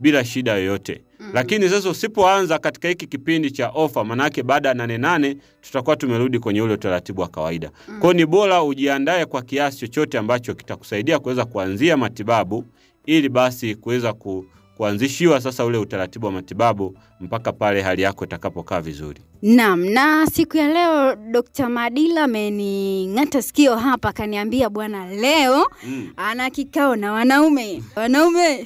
bila shida yoyote. Lakini sasa usipoanza katika hiki kipindi cha ofa, manake baada ya nane nane tutakuwa tumerudi kwenye ule utaratibu wa kawaida. Kwa hiyo ni bora ujiandae kwa kiasi chochote ambacho kitakusaidia kuweza kuanzia matibabu ili basi kuweza ku, kuanzishiwa sasa ule utaratibu wa matibabu mpaka pale hali yako itakapokaa vizuri. Naam, na siku ya leo Dr. Madila amening'ata sikio hapa akaniambia bwana leo Mm. ana kikao na wanaume. Wanaume.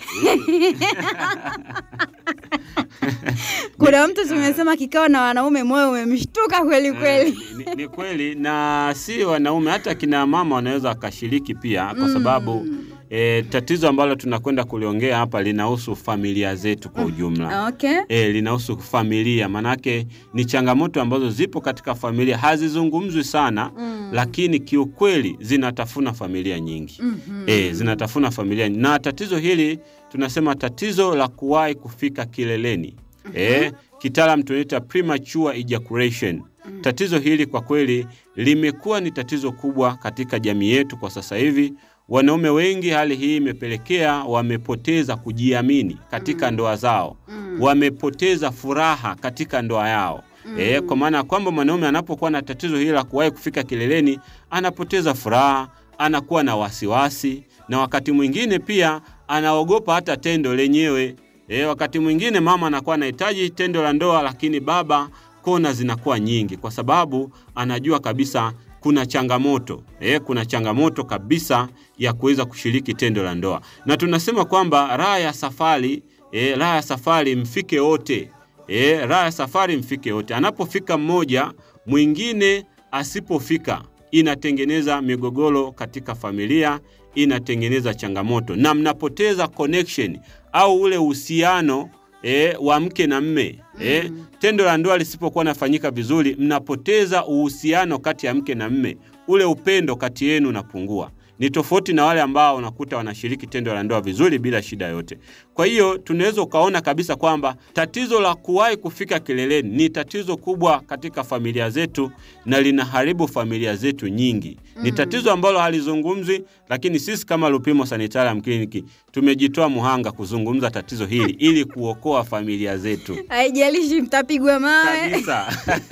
Kuna mtu tumesema kikao na wanaume moyo umemshtuka kweli kweli. Eh, ni, ni kweli na si wanaume, hata kina mama wanaweza wakashiriki pia, kwa sababu e, tatizo ambalo tunakwenda kuliongea hapa linahusu familia zetu kwa ujumla. Okay. E, linahusu familia, manake ni changamoto ambazo zipo katika familia, hazizungumzwi sana Mm. lakini kiukweli zinatafuna familia nyingi Mhm. e, zinatafuna familia na tatizo hili tunasema tatizo la kuwahi kufika kileleni e, kitaalam tunaita premature ejaculation. Tatizo hili kwa kweli limekuwa ni tatizo kubwa katika jamii yetu kwa sasa hivi. Wanaume wengi, hali hii imepelekea wamepoteza kujiamini katika ndoa zao, wamepoteza furaha katika ndoa yao. E, kwa maana ya kwamba mwanaume anapokuwa na tatizo hili la kuwahi kufika kileleni anapoteza furaha, anakuwa na wasiwasi, na wakati mwingine pia anaogopa hata tendo lenyewe. E, wakati mwingine mama anakuwa anahitaji tendo la ndoa, lakini baba kona zinakuwa nyingi, kwa sababu anajua kabisa kuna changamoto e, kuna changamoto kabisa ya kuweza kushiriki tendo la ndoa, na tunasema kwamba raha ya safari e, raha ya safari mfike wote e, raha ya safari mfike wote. Anapofika mmoja, mwingine asipofika, inatengeneza migogoro katika familia, inatengeneza changamoto na mnapoteza connection au ule uhusiano e, wa mke na mme e, tendo la ndoa lisipokuwa nafanyika vizuri, mnapoteza uhusiano kati ya mke na mme, ule upendo kati yenu unapungua. Ni tofauti na wale ambao unakuta wanashiriki tendo la ndoa vizuri bila shida yote. Kwa hiyo tunaweza ukaona kabisa kwamba tatizo la kuwahi kufika kileleni ni tatizo kubwa katika familia zetu na linaharibu familia zetu nyingi. Ni tatizo ambalo halizungumzwi, lakini sisi kama Lupimo Sanitarium Clinic tumejitoa muhanga kuzungumza tatizo hili ili kuokoa familia zetu Haijalishi mtapigwa mawe. kabisa.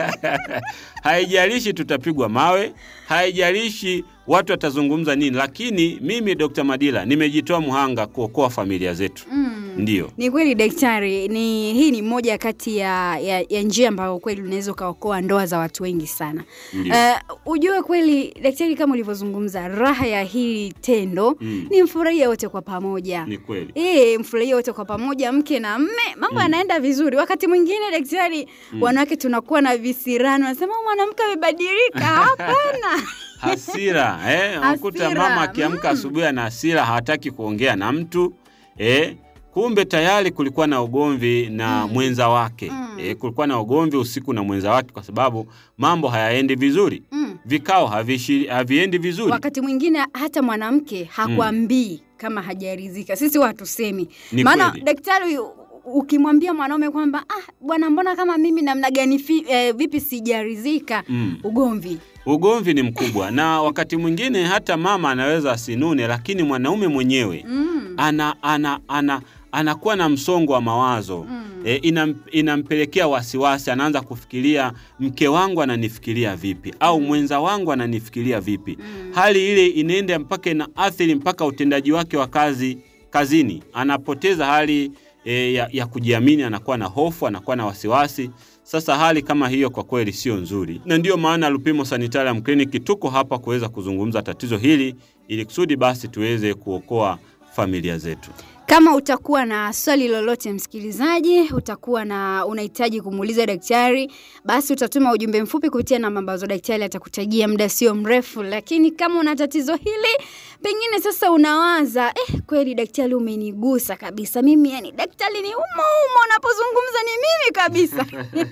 haijalishi tutapigwa mawe, haijalishi watu watazungumza nini, lakini mimi Dr. Madila nimejitoa muhanga kuokoa familia zetu. Mm. Ndiyo. Ni kweli daktari, ni hii ni moja kati ya, ya, ya njia ambayo kweli unaweza ukaokoa ndoa za watu wengi sana. Ndiyo. Uh, ujue kweli daktari, kama ulivyozungumza, raha ya hili tendo Mm. ni mfurahia wote kwa pamoja. Ni kweli. Eh, mfurahia wote kwa pamoja, mke na mme, mambo yanaenda vizuri. Wakati mwingine daktari, wanawake tunakuwa na visirani, wanasema "Huyu mwanamke amebadilika. Hapana. Hasira eh, unakuta Hasira, mama akiamka mm. asubuhi ana hasira, hataki kuongea na mtu eh, kumbe tayari kulikuwa na ugomvi na mwenza wake Mm. eh, kulikuwa na ugomvi usiku na mwenza wake, kwa sababu mambo hayaendi vizuri, Mm. vikao havishi, haviendi vizuri. Wakati mwingine hata mwanamke hakwambii kama hajaridhika. Sisi huwa hatusemi, Ni maana kweli. daktari u- ukimwambia mwanaume kwamba ah, bwana, mbona kama mimi namna gani fi, eh, vipi sijaridhika, Mm. ugomvi Ugomvi ni mkubwa, na wakati mwingine hata mama anaweza asinune, lakini mwanaume mwenyewe mm. ana, ana, ana, anakuwa na msongo wa mawazo Mm. e, inam, inampelekea wasiwasi. Anaanza kufikiria mke wangu ananifikiria vipi, au mwenza wangu ananifikiria vipi. Hali ile inaenda mpaka ina athiri mpaka utendaji wake wa kazi kazini, anapoteza hali e, ya, ya kujiamini, anakuwa na hofu, anakuwa na wasiwasi. Sasa hali kama hiyo kwa kweli sio nzuri, na ndiyo maana Lupimo Sanitarium Clinic tuko hapa kuweza kuzungumza tatizo hili ili kusudi basi tuweze kuokoa familia zetu. Kama utakuwa na swali lolote msikilizaji, utakuwa na unahitaji kumuuliza daktari, basi utatuma ujumbe mfupi kupitia namba ambazo daktari atakutajia muda sio mrefu. Lakini kama una tatizo hili, pengine sasa unawaza eh, kweli daktari umenigusa kabisa mimi, yani daktari ni umo umo, unapozungumza ni mimi kabisa.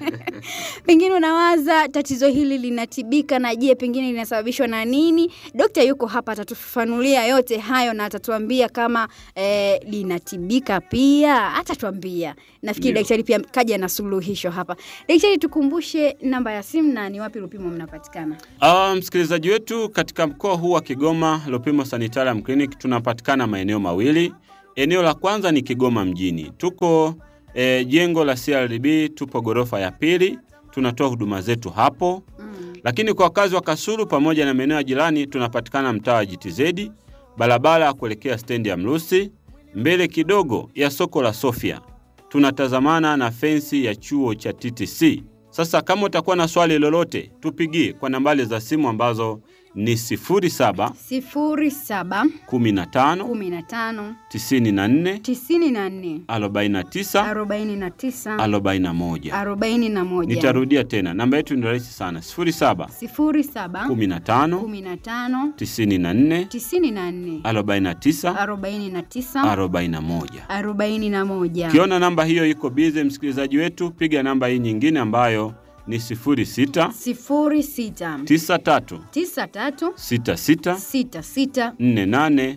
pengine unawaza tatizo hili linatibika, na je, pengine linasababishwa na nini? Dokta yuko hapa, atatufafanulia yote hayo na atatuambia kama eh, linatibika pia, atatuambia. Nafikiri Ndio. daktari pia kaja na suluhisho hapa. Daktari, tukumbushe namba ya simu na ni wapi Lupimo mnapatikana? Uh, msikilizaji wetu katika mkoa huu wa Kigoma, Lupimo Sanitarium Clinic tunapatikana maeneo mawili. eneo la kwanza ni Kigoma mjini, tuko e, jengo la CRDB, tupo ghorofa ya pili, tunatoa huduma zetu hapo Mm. lakini kwa wakazi wa Kasulu pamoja na maeneo ya jirani tunapatikana mtaa wa GTZ, barabara ya kuelekea stendi ya Mrusi, mbele kidogo ya soko la Sofia. Tunatazamana na fensi ya chuo cha TTC. Sasa kama utakuwa na swali lolote, tupigie kwa nambari za simu ambazo ni 07 sifuri saba 15 kumi na tano 94 tisini na nne 49 arobaini na tisa 41. arobaini na moja Nitarudia tena, namba yetu ni rahisi sana, 07 sifuri saba 15 kumi na tano 94 tisini na nne 49 arobaini na tisa 41. arobaini na moja Ukiona namba hiyo iko bize, msikilizaji wetu, piga namba hii nyingine ambayo ni 06 sifuri sita 93 tisa tatu 66 sita sita 48 nne nane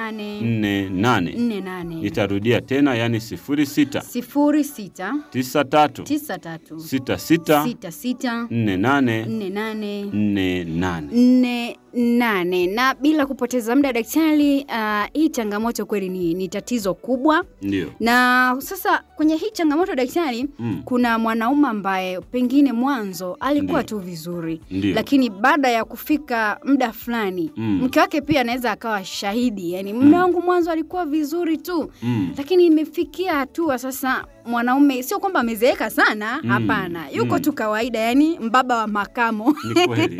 48. nne nane Nitarudia tena, yani 06 sifuri sita 93 tisa tatu 66 sita sita 48 nne nane 48. nne nane na bila kupoteza muda daktari, uh, hii changamoto kweli ni, ni tatizo kubwa Ndio. na sasa kwenye hii changamoto daktari Mm. kuna mwanaume ambaye pengine mwanzo alikuwa Ndio. tu vizuri Ndio. lakini baada ya kufika muda fulani Mm. mke wake pia anaweza akawa shahidi yani mume wangu mwanzo alikuwa vizuri tu Mm. lakini imefikia hatua sasa mwanaume sio kwamba amezeeka sana Mm. hapana yuko Mm. tu kawaida yani mbaba wa makamo Ni kweli.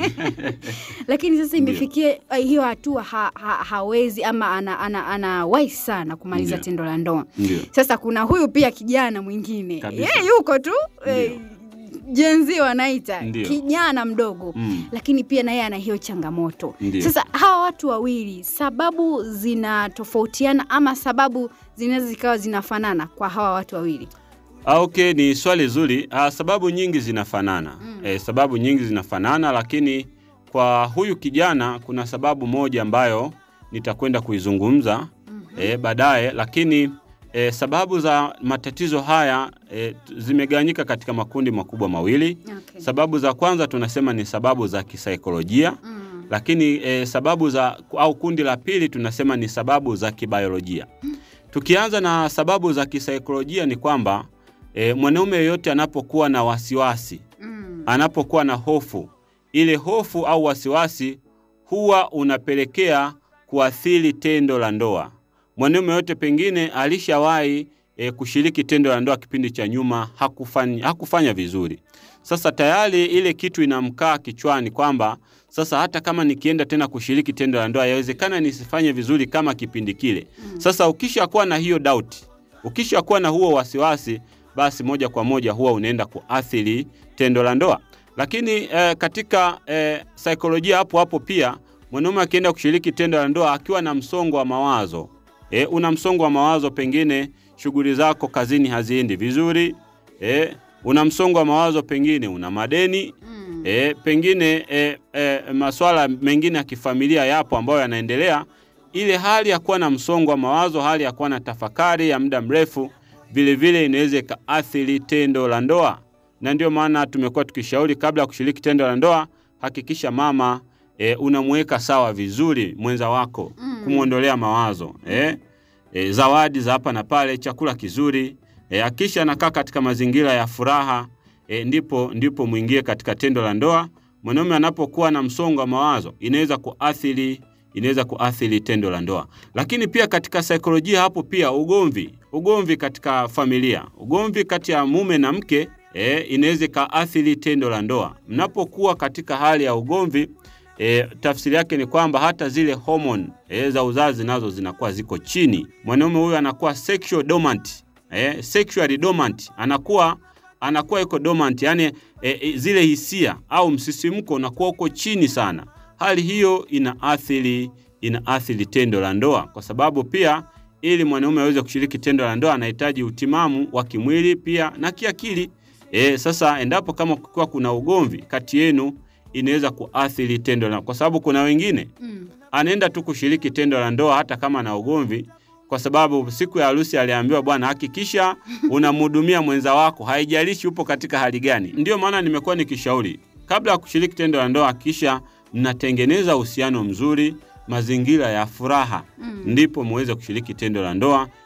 lakini sasa Ndio. imefikia eh, hiyo hatua ha, ha, hawezi ama ana, ana, ana wai sana kumaliza Ndio. tendo la ndoa Ndio. sasa kuna huyu pia kijana mwingine Kabisa. yeye yuko tu eh, jenzi wanaita Ndio. kijana mdogo Mm. lakini pia naye ana hiyo changamoto Ndio. sasa hawa watu wawili sababu zinatofautiana ama sababu zinaweza zikawa zinafanana kwa hawa watu wawili Ah, okay, ni swali zuri. Ah, sababu nyingi zinafanana Mm. eh, sababu nyingi zinafanana, lakini kwa huyu kijana kuna sababu moja ambayo nitakwenda kuizungumza eh, baadaye, lakini eh, sababu za matatizo haya eh, t- zimegawanyika katika makundi makubwa mawili. okay. Sababu za kwanza tunasema ni sababu za kisaikolojia, mm. lakini eh, sababu za au kundi la pili tunasema ni sababu za kibiolojia. Tukianza na sababu za kisaikolojia ni kwamba e, mwanaume yeyote anapokuwa na wasiwasi, Mm. anapokuwa na hofu, ile hofu au wasiwasi huwa unapelekea kuathiri tendo la ndoa. Mwanaume yote pengine alishawahi e, kushiriki tendo la ndoa kipindi cha nyuma, hakufanya, hakufanya vizuri. Sasa tayari ile kitu inamkaa kichwani kwamba sasa hata kama nikienda tena kushiriki tendo la ndoa yawezekana nisifanye vizuri kama kipindi kile. Sasa ukishakuwa na hiyo doubt, ukishakuwa na huo wasiwasi, basi moja kwa moja huwa unaenda kuathiri tendo la ndoa. Lakini eh, katika eh, saikolojia hapo hapo pia mwanaume akienda kushiriki tendo la ndoa akiwa na msongo wa mawazo eh, una msongo wa mawazo, pengine shughuli zako kazini haziendi vizuri eh, una msongo wa mawazo, pengine una madeni Mm. e, pengine e, e, masuala mengine ya kifamilia yapo ambayo yanaendelea. Ile hali ya kuwa na msongo wa mawazo, hali ya kuwa na tafakari ya muda mrefu, vilevile inaweza ikaathiri tendo la ndoa, na ndio maana tumekuwa tukishauri kabla ya kushiriki tendo la ndoa, hakikisha mama e, unamweka sawa vizuri mwenza wako, Mm. kumwondolea mawazo e, e, zawadi za hapa na pale, chakula kizuri e, akisha anakaa katika mazingira ya furaha e, ndipo, ndipo mwingie katika tendo la ndoa. Mwanaume anapokuwa na msongo wa mawazo inaweza kuathiri inaweza kuathiri tendo la ndoa. Lakini pia katika saikolojia hapo pia ugomvi, ugomvi katika familia, ugomvi kati ya mume na mke e, inaweza ikaathiri tendo la ndoa. Mnapokuwa katika hali ya ugomvi e, tafsiri yake ni kwamba hata zile homoni e, za uzazi nazo zinakuwa ziko chini. Mwanaume huyu anakuwa sexual dormant, e, sexually dormant, anakuwa anakuwa iko dormant, yani e, e, zile hisia au msisimko unakuwa uko chini sana. Hali hiyo inaathiri inaathiri tendo la ndoa, kwa sababu pia ili mwanaume aweze kushiriki tendo la ndoa anahitaji utimamu wa kimwili pia na kiakili. E, sasa endapo kama kukiwa kuna ugomvi kati yenu inaweza kuathiri tendo la kwa sababu kuna wengine Mm. anaenda tu kushiriki tendo la ndoa hata kama na ugomvi, kwa sababu siku ya harusi aliambiwa, bwana, hakikisha unamhudumia mwenza wako, haijalishi upo katika hali gani. Ndiyo maana nimekuwa nikishauri kabla ya kushiriki tendo la ndoa, hakikisha mnatengeneza uhusiano mzuri, mazingira ya furaha, Mm. ndipo muweze kushiriki tendo la ndoa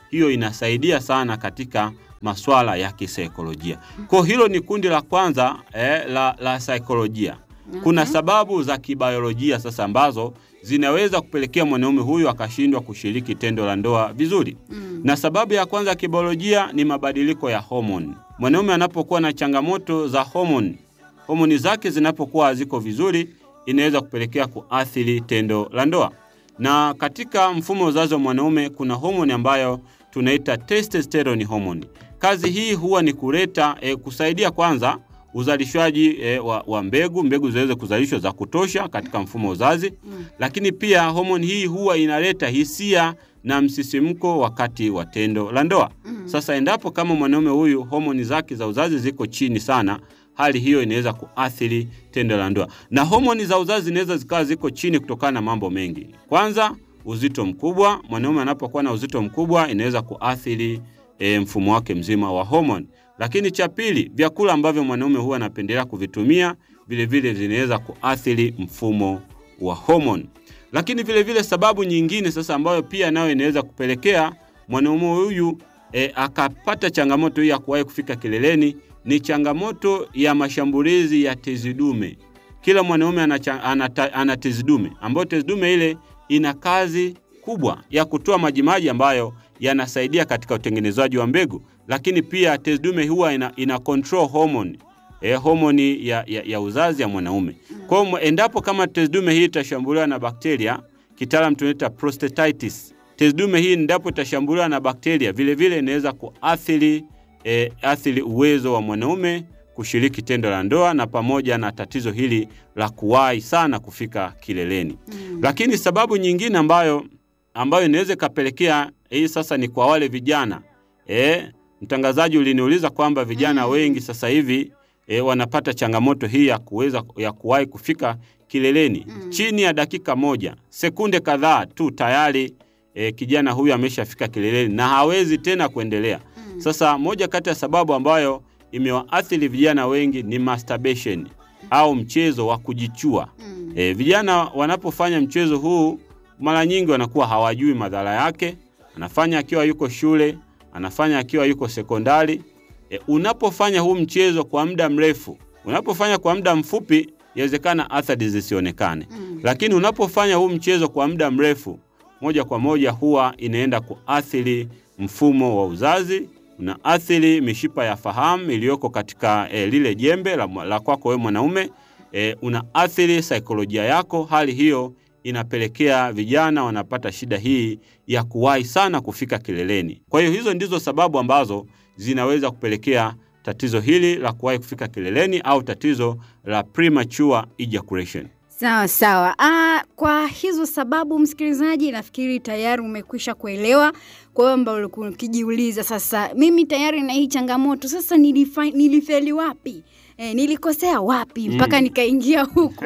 hiyo inasaidia sana katika maswala ya kisaikolojia. Kwa hilo ni kundi la kwanza eh, la, la saikolojia. Kuna sababu za kibiolojia sasa ambazo zinaweza kupelekea mwanaume huyu akashindwa kushiriki tendo la ndoa vizuri. Na sababu ya kwanza ya kibiolojia ni mabadiliko ya homoni. Mwanaume anapokuwa na changamoto za homoni, homoni zake zinapokuwa haziko vizuri, inaweza kupelekea kuathiri tendo la ndoa. Na katika mfumo wa uzazi wa mwanaume kuna homoni ambayo tunaita testosterone hormone. Kazi hii huwa ni kuleta e, kusaidia kwanza uzalishaji e, wa, wa mbegu, mbegu ziweze kuzalishwa za kutosha katika mfumo wa uzazi mm. Lakini pia homoni hii huwa inaleta hisia na msisimko wakati wa tendo la ndoa mm. Sasa endapo kama mwanaume huyu homoni zake za uzazi ziko chini sana, hali hiyo inaweza kuathiri tendo la ndoa, na homoni za uzazi zinaweza zikawa ziko chini kutokana na mambo mengi. Kwanza uzito mkubwa. Mwanaume anapokuwa na uzito mkubwa inaweza kuathiri e, mfumo wake mzima wa homoni. Lakini cha pili, vyakula ambavyo mwanaume huwa anapendelea kuvitumia vilevile vinaweza kuathiri mfumo wa homoni. Lakini vilevile vile sababu nyingine sasa ambayo pia nayo inaweza kupelekea mwanaume huyu e, akapata changamoto hii ya kuwahi kufika kileleni ni changamoto ya mashambulizi ya tezi dume. Kila mwanaume ana, ana, ana tezi dume ambayo tezi dume ile ina kazi kubwa ya kutoa majimaji ambayo yanasaidia katika utengenezaji wa mbegu, lakini pia tezi dume huwa ina, ina control hormone eh, homoni ya, ya, ya uzazi ya mwanaume. Kwa hiyo endapo kama tezi dume hii itashambuliwa na bakteria, kitaalam tunaita prostatitis. Tezi dume hii endapo itashambuliwa na bakteria, vile vile inaweza kuathiri eh, athiri uwezo wa mwanaume kushiriki tendo la ndoa na pamoja na tatizo hili la kuwahi sana kufika kileleni. Mm. Lakini sababu nyingine ambayo ambayo inaweza ikapelekea hii sasa ni kwa wale vijana e, mtangazaji uliniuliza kwamba vijana mm. wengi sasa hivi e, wanapata changamoto hii ya kuweza ya kuwahi kufika kileleni mm. chini ya dakika moja, sekunde kadhaa tu tayari e, kijana huyu ameshafika kileleni na hawezi tena kuendelea. Mm. Sasa moja kati ya sababu ambayo imewaathiri vijana wengi ni masturbation au mchezo wa kujichua. Mm. E, vijana wanapofanya mchezo huu mara nyingi wanakuwa hawajui madhara yake. Anafanya akiwa yuko shule, anafanya akiwa yuko sekondari. E, unapofanya huu mchezo kwa muda mrefu, unapofanya kwa muda mfupi, inawezekana athari zisionekane. Mm. Lakini unapofanya huu mchezo kwa muda mrefu, moja kwa moja huwa inaenda kuathiri mfumo wa uzazi unaathiri mishipa ya fahamu iliyoko katika e, lile jembe la, la kwako wewe mwanaume e, unaathiri saikolojia yako. Hali hiyo inapelekea vijana wanapata shida hii ya kuwahi sana kufika kileleni. Kwa hiyo hizo ndizo sababu ambazo zinaweza kupelekea tatizo hili la kuwahi kufika kileleni au tatizo la premature ejaculation. Sawa sawa. Ah, kwa hizo sababu msikilizaji, nafikiri tayari umekwisha kuelewa kwamba ulikuwa ukijiuliza, sasa mimi tayari na hii changamoto, sasa nilifa, nilifeli wapi? E, nilikosea wapi mpaka mm. nikaingia huku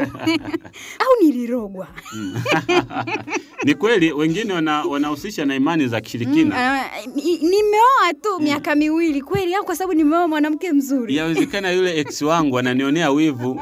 au nilirogwa? Ni kweli wengine wanahusisha wana na imani za kishirikina. Mm, nimeoa tu mm. miaka miwili kweli, au kwa sababu nimeoa mwanamke mzuri? Yawezekana yule ex wangu ananionea wivu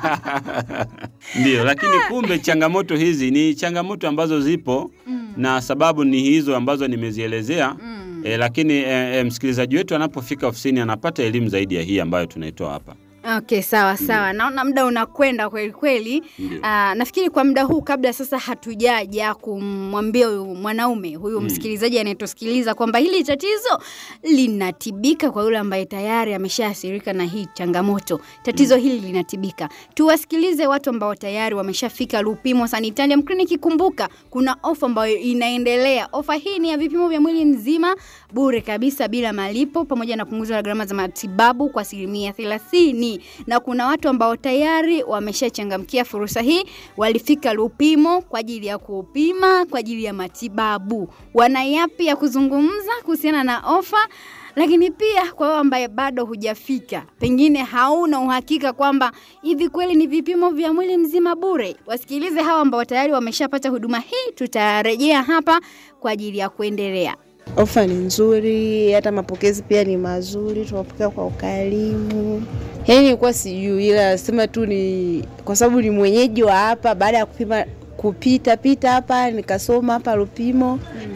ndio, lakini kumbe changamoto hizi ni changamoto ambazo zipo mm. na sababu ni hizo ambazo nimezielezea mm. e, lakini e, e, msikilizaji wetu anapofika ofisini anapata elimu zaidi ya hii ambayo tunaitoa hapa. Okay, sawa sawa. Naona muda unakwenda kweli kweli. Aa, nafikiri kwa muda huu kabla sasa hatujaja kumwambia huyu mwanaume huyu mm. msikilizaji anayetusikiliza kwamba hili tatizo linatibika kwa yule ambaye tayari ameshaathirika na hii changamoto. Tatizo mm. hili linatibika. Tuwasikilize watu ambao tayari wameshafika Lupimo Sanitarium Clinic. Kumbuka kuna ofa ambayo inaendelea. Ofa hii ni ya vipimo vya mwili mzima bure kabisa bila malipo pamoja na punguzo la gharama za matibabu kwa asilimia thelathini na kuna watu ambao tayari wameshachangamkia fursa hii, walifika Lupimo kwa ajili ya kupima kwa ajili ya matibabu. Wana yapi ya kuzungumza kuhusiana na ofa? Lakini pia kwa wewe ambaye bado hujafika, pengine hauna uhakika kwamba hivi kweli ni vipimo vya mwili mzima bure, wasikilize hawa ambao tayari wameshapata huduma hii. Tutarejea hapa kwa ajili ya kuendelea. Ofa ni nzuri, hata mapokezi pia ni mazuri, tunapokea kwa ukarimu. Yaani nilikuwa sijui, ila sema tu ni kwa sababu ni mwenyeji wa hapa. Baada ya kupima kupita pita hapa nikasoma hapa Lupimo,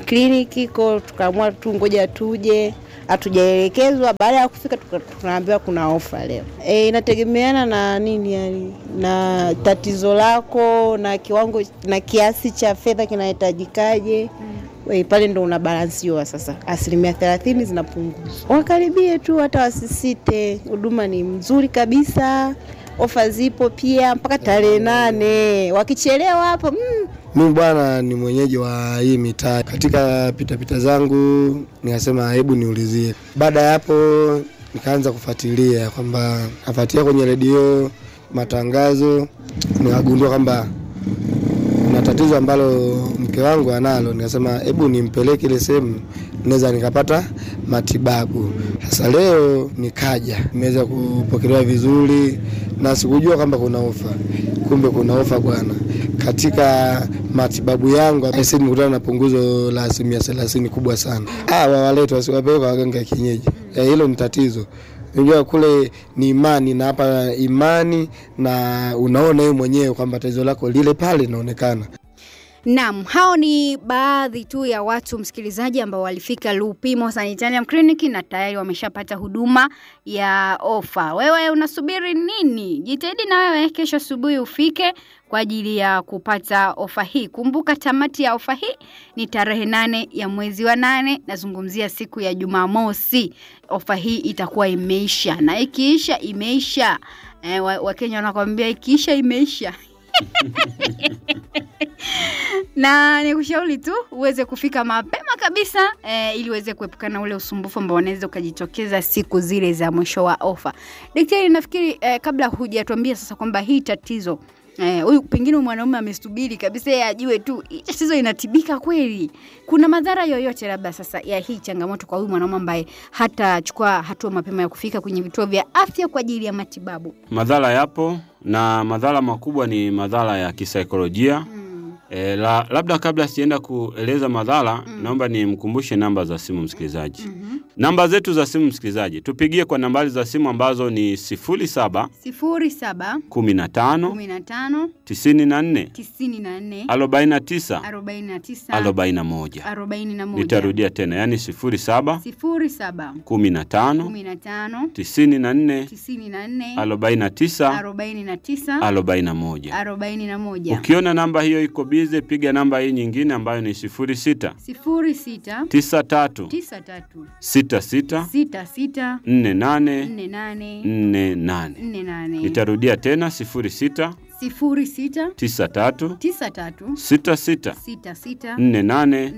kliniki ko, tukaamua tu ngoja tuje, hatujaelekezwa. Baada ya kufika tuka- tunaambiwa kuna ofa leo. E, inategemeana na nini yani, na tatizo lako na kiwango na kiasi cha fedha kinahitajikaje. We, pale ndo unabalansiwa sasa, asilimia thelathini zinapunguzwa. Wakaribie tu, hata wasisite, huduma ni mzuri kabisa, ofa zipo pia mpaka tarehe nane. Wakichelewa hapo mm, Mimi bwana ni mwenyeji wa hii mitaa. Katika pitapita zangu nikasema hebu niulizie. Baada ya hapo nikaanza kufuatilia kwamba nafuatilia kwenye redio matangazo, nikagundua kwamba kuna tatizo ambalo mke wangu analo. Nikasema hebu nimpeleke ile sehemu naweza nikapata matibabu. Sasa leo nikaja, nimeweza kupokelewa vizuri na sikujua kwamba kuna ofa, kumbe kuna ofa bwana. Katika matibabu yangu aisi nimekutana na punguzo la asilimia thelathini kubwa sana. Ah, wawalete wasiwapeleka waganga ya kienyeji, Eh, hilo ni tatizo. Unajua kule ni imani na hapa imani, na unaona wewe mwenyewe kwamba tatizo lako lile pale linaonekana. Naam, hao ni baadhi tu ya watu msikilizaji ambao walifika Lupimo Sanitarium Clinic na tayari wameshapata huduma ya ofa. Wewe unasubiri nini? Jitahidi na wewe kesho asubuhi ufike kwa ajili ya kupata ofa hii. Kumbuka tamati ya ofa hii ni tarehe nane ya mwezi wa nane, nazungumzia siku ya Jumamosi. Ofa hii itakuwa imeisha na ikiisha imeisha. Eh, wa- Wakenya wanakwambia ikiisha imeisha. na nikushauri tu uweze kufika mapema kabisa eh, ili uweze kuepukana ule usumbufu ambao unaweza ukajitokeza siku zile za mwisho wa ofa. Daktari, nafikiri eh, kabla hujatuambia sasa kwamba hii tatizo eh, huyu pengine huyu mwanaume amesubiri kabisa yeye ajue tu hii tatizo inatibika kweli, kuna madhara yoyote labda sasa ya hii changamoto kwa huyu mwanaume ambaye hatachukua hatua mapema ya kufika kwenye vituo vya afya kwa ajili ya matibabu? Madhara yapo na madhara makubwa ni madhara ya kisaikolojia. E, la, labda kabla sijaenda kueleza madhara naomba nimkumbushe namba za simu msikilizaji. Namba zetu za simu msikilizaji, tupigie kwa nambari za simu ambazo ni 07 sifuri saba 15 kumi na tano 94 tisini na nne 49 arobaini na tisa 41. arobaini na moja Nitarudia tena, yani 07 sifuri saba 15 kumi na tano 94 tisini na nne 49 arobaini na tisa 41. arobaini na moja Ukiona namba hiyo iko bize, piga namba hii nyingine ambayo ni 06 sifuri sita 93 tisa tatu 66 sita sita 48 nne nane 48. nne nane Nitarudia tena 06 sifuri sita 93 tisa tatu 66 sita sita 48 nne nane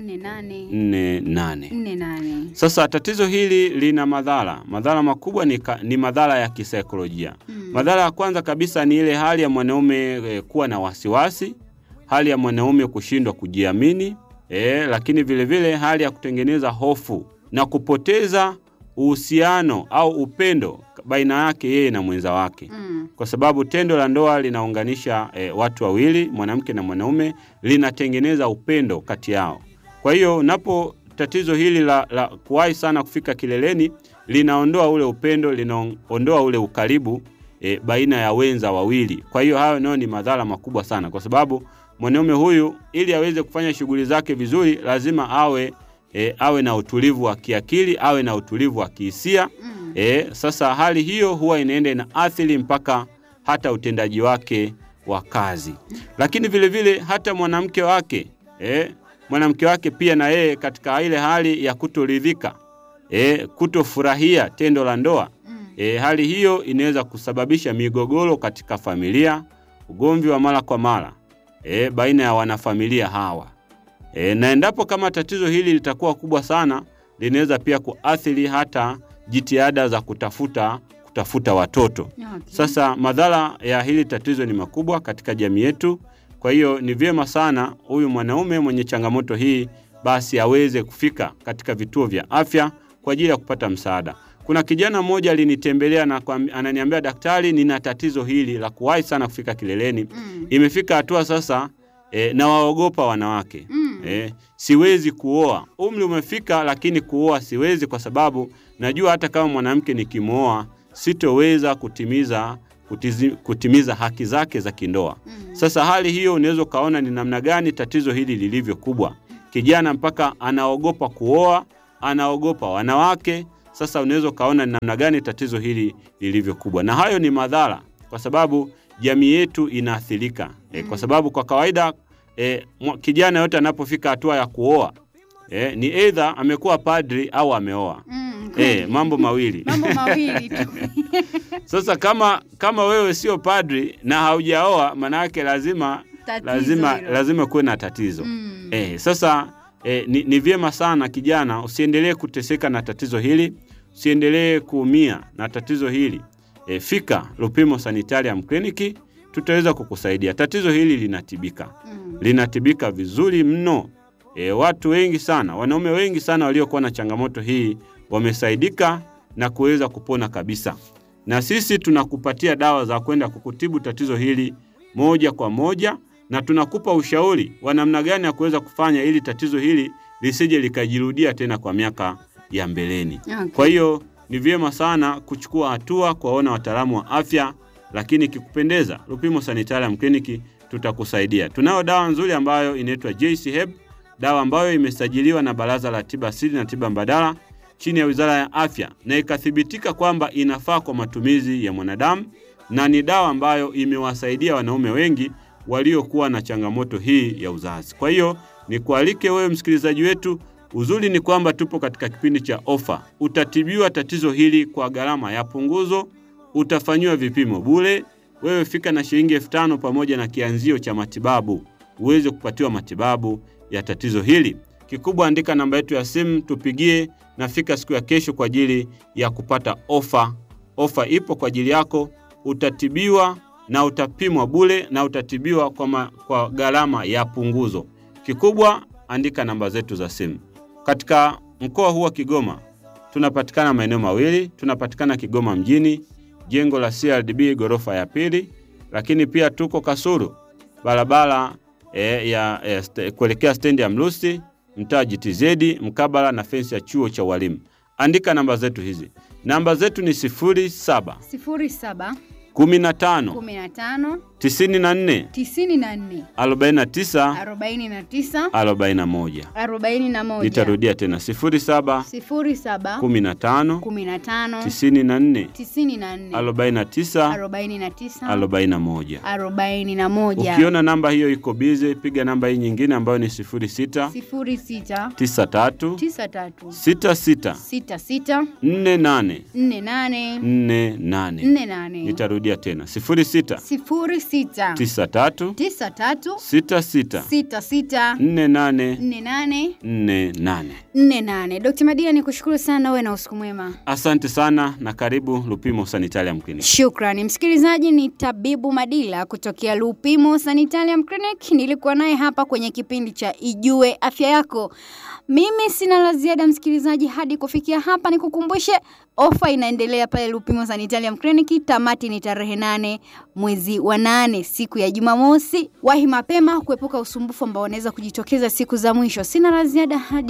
48. nne nane Sasa tatizo hili lina madhara. Madhara makubwa ni, ka, ni madhara ya kisaikolojia. Madhara ya kwanza kabisa ni ile hali ya mwanaume e, kuwa na wasiwasi, hali ya mwanaume kushindwa kujiamini e, lakini vilevile vile hali ya kutengeneza hofu na kupoteza uhusiano au upendo baina yake yeye na mwenza wake Mm. kwa sababu tendo la ndoa linaunganisha e, watu wawili, mwanamke na mwanaume, linatengeneza upendo kati yao. Kwa hiyo unapo tatizo hili la, la kuwahi sana kufika kileleni linaondoa ule upendo, linaondoa ule ukaribu e, baina ya wenza wawili. Kwa hiyo hayo nayo ni madhara makubwa sana, kwa sababu mwanaume huyu ili aweze kufanya shughuli zake vizuri lazima awe e, awe na utulivu wa kiakili, awe na utulivu wa kihisia. E, sasa hali hiyo huwa inaenda ina athiri mpaka hata utendaji wake wa kazi, lakini vile vile hata mwanamke wake e, mwanamke wake pia na yeye katika ile hali ya kutoridhika e, kutofurahia tendo la ndoa e, hali hiyo inaweza kusababisha migogoro katika familia, ugomvi wa mara kwa mara e, baina ya wanafamilia hawa e, na endapo kama tatizo hili litakuwa kubwa sana, linaweza pia kuathiri hata jitihada za kutafuta kutafuta watoto. Okay. Sasa madhara ya hili tatizo ni makubwa katika jamii yetu. Kwa hiyo ni vyema sana huyu mwanaume mwenye changamoto hii basi aweze kufika katika vituo vya afya kwa ajili ya kupata msaada. Kuna kijana mmoja alinitembelea na kuambi- ananiambia, daktari, nina tatizo hili la kuwahi sana kufika kileleni. Mm. Imefika hatua sasa e, na waogopa wanawake Mm. e, siwezi kuoa. Umri umefika, lakini kuoa siwezi, kwa sababu najua hata kama mwanamke nikimwoa sitoweza kutimiza kutizi, kutimiza haki zake za kindoa. Mm. Sasa hali hiyo unaweza ukaona ni namna gani tatizo hili lilivyo kubwa. kijana mpaka anaogopa kuoa, anaogopa wanawake. Sasa unaweza ukaona ni namna gani tatizo hili lilivyo kubwa, na hayo ni madhara, kwa sababu jamii yetu inaathirika e, kwa sababu kwa kawaida e, mwa- kijana yote anapofika hatua ya kuoa e, ni aidha amekuwa padri au ameoa Mm, e, mambo mawili. mambo mawili tu. Sasa kama kama wewe sio padri na haujaoa, maana yake lazima Tatizo lazima hilo. lazima kuwe na tatizo Mm. eh. Sasa eh, ni, ni vyema sana kijana, usiendelee kuteseka na tatizo hili, usiendelee kuumia na tatizo hili eh, fika Lupimo Sanitarium Clinic, tutaweza kukusaidia. Tatizo hili linatibika, Mm. linatibika vizuri mno. E, watu wengi sana, wanaume wengi sana waliokuwa na changamoto hii wamesaidika na kuweza kupona kabisa. Na sisi tunakupatia dawa za kwenda kukutibu tatizo hili moja kwa moja, na tunakupa ushauri wa namna gani ya kuweza kufanya ili tatizo hili lisije likajirudia tena kwa miaka ya mbeleni. Okay. Kwa hiyo ni vyema sana kuchukua hatua kuwaona wataalamu wa afya, lakini ikikupendeza, Lupimo Sanitarium Clinic tutakusaidia. Tunayo dawa nzuri ambayo inaitwa JC Herb, dawa ambayo imesajiliwa na Baraza la Tiba Asili na Tiba Mbadala chini ya Wizara ya Afya na ikathibitika kwamba inafaa kwa matumizi ya mwanadamu na ni dawa ambayo imewasaidia wanaume wengi waliokuwa na changamoto hii ya uzazi. Kwa hiyo nikualike wewe msikilizaji wetu, uzuri ni kwamba tupo katika kipindi cha ofa. Utatibiwa tatizo hili kwa gharama ya punguzo, utafanyiwa vipimo bure. Wewe fika na shilingi elfu tano pamoja na kianzio cha matibabu uweze kupatiwa matibabu ya tatizo hili. Kikubwa, andika namba yetu ya simu, tupigie na fika siku ya kesho kwa ajili ya kupata ofa. Ofa ipo kwa ajili yako, utatibiwa na utapimwa bure na utatibiwa kwa, ma, kwa gharama ya punguzo. Kikubwa, andika namba zetu za simu. Katika mkoa huu wa Kigoma tunapatikana maeneo mawili. Tunapatikana Kigoma mjini, jengo la CRDB ghorofa ya pili, lakini pia tuko Kasulu, barabara e, ya e, st kuelekea stendi ya Mlusi, mtaa GTZ, mkabala na fensi ya chuo cha walimu. Andika namba zetu hizi. Namba zetu ni 07 sifuri saba 15 kumi na tano 94 tisini na nne 49 arobaini na tisa 41. arobaini na moja Nitarudia tena 07 sifuri saba 15 kumi na tano 94 tisini na nne 49 arobaini na tisa 41. arobaini na moja Ukiona namba hiyo iko bize, piga namba hii nyingine ambayo ni 06 sifuri sita 93 tisa tatu 66 sita sita 48 nne nane 48. nne nane Nitarudia tena 06 sifuri sita 93 tisa tatu 66 sita sita 48 nne nane 48. nne nane. Dkt. Madila, ni kushukuru sana, uwe na usiku mwema. Asante sana na karibu Lupimo Sanitarium Clinic. Shukrani msikilizaji, ni tabibu Madila kutokea Lupimo Sanitarium Clinic. Nilikuwa naye hapa kwenye kipindi cha Ijue Afya Yako. Mimi sina la ziada msikilizaji, hadi kufikia hapa nikukumbushe ofa inaendelea pale Lupimo Sanitarium Clinic. Tamati ni tarehe nane mwezi wa nane, siku ya Jumamosi. Wahi mapema kuepuka usumbufu ambao unaweza kujitokeza siku za mwisho. Sina la ziada hadi